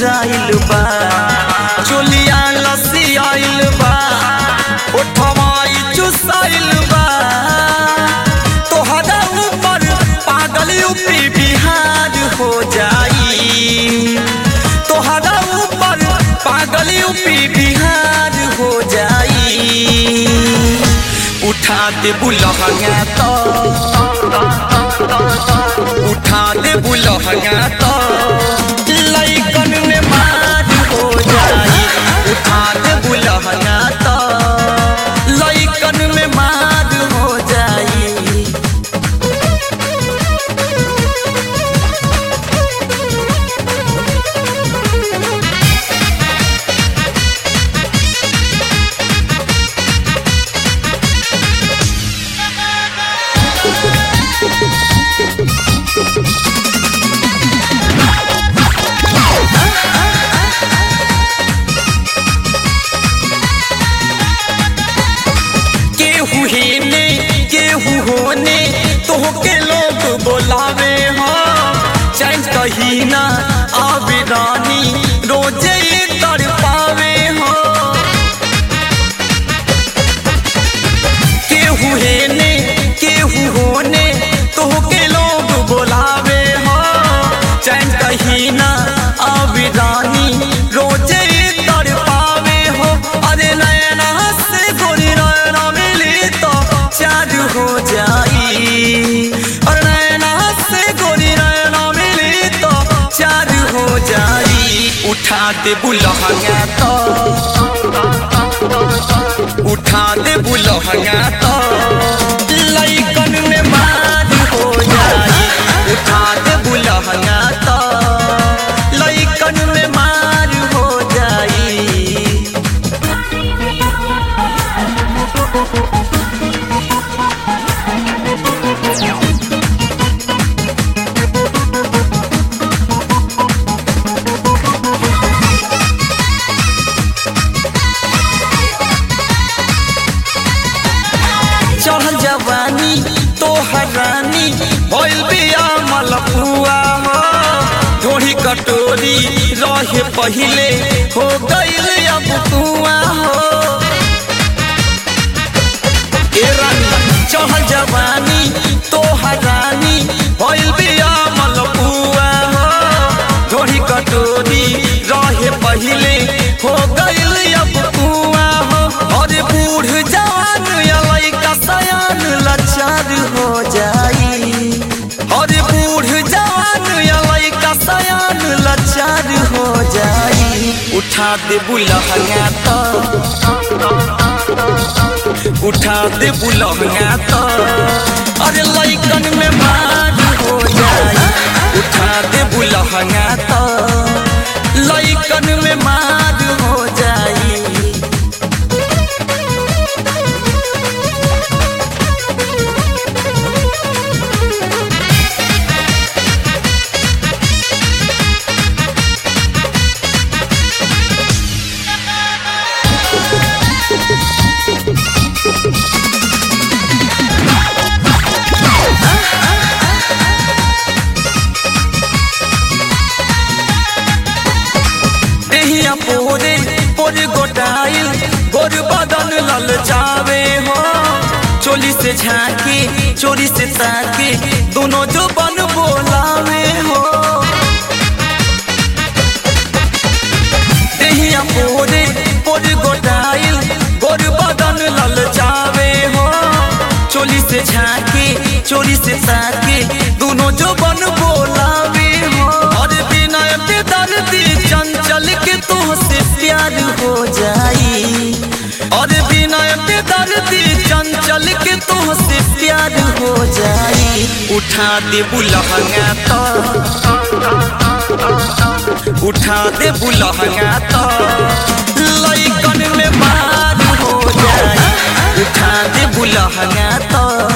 झुराइल बा चोलिया लसी आइल बा ओठवाई चुसाइल बा तोहरा ऊपर पागल यूपी बिहार हो जाई तोहरा ऊपर पागल यूपी बिहार हो जाई उठा दे बुलहंगा तो उठा दे बुलहंगा तो लइकन में मार हो जाई उठा दे बुलहंगा तो लइकन में मार हो जाई केहू हेने केहू होने तोहके लोग बोलावे हो चैन कही ना आवे रानी रोजे तर पावे हो केहू हेने केहू होने तोहके लोग बोलावे हो चैन कही ना आवे रानी रोजे तर पावे हो अरे नैना से गोरी नैना मिली तो चार हो जाई और नैना से गोरी नैना मिली तो चार हो जाई उठा दे बुलहंगा तो उठा दे बुलहंगा तो लइकन में मार हो जाई उठा दे बुलहंगा तो लइकन में मार हो जाई चढ़ल जवानी तोहर रानी भइल बिया मलपुआ हो ढोढ़ी कटोरी रहे पहिले हो गइल अब कुआ हो ए रानी चढ़ल जवानी तोहर रानी भइल बिया मलपुआ हो ढोढ़ी कटोरी रहे पहिले हो गइल अब कुआ हो और बूढ़ जवान या लइका सयान लाचार हो जाई और बूढ़ जवान या लइका सयान लाचार हो जाई उठा दे बुलहंगा तो उठा दे बुलहंगा तो अरे लइकन में मार हो जाई उठा दे बुलहंगा तो लइकन में मार हो जाई देहिया पोरे पोरे गोटाइल गोर बदन लल जावे हो चोली से झांके चोरी से ताके दोनों जो बन बोलावे हो देहिया पोरे पोरे गोटाइल गोर बदन लल जावे हो चोली से झांके चोरी से ताके दोनों जो बन बोलावे हो और बिना पे दर्दी चंचल के तुहसे प्यार हो जाई और बिना पे दर्दी चंचल के तुहसे प्यार हो जाई उठा दे बुलहंगा तो उठा दे बुलहंगा तो लइकन में मार हो जाई उठा दे बुलहंगा तो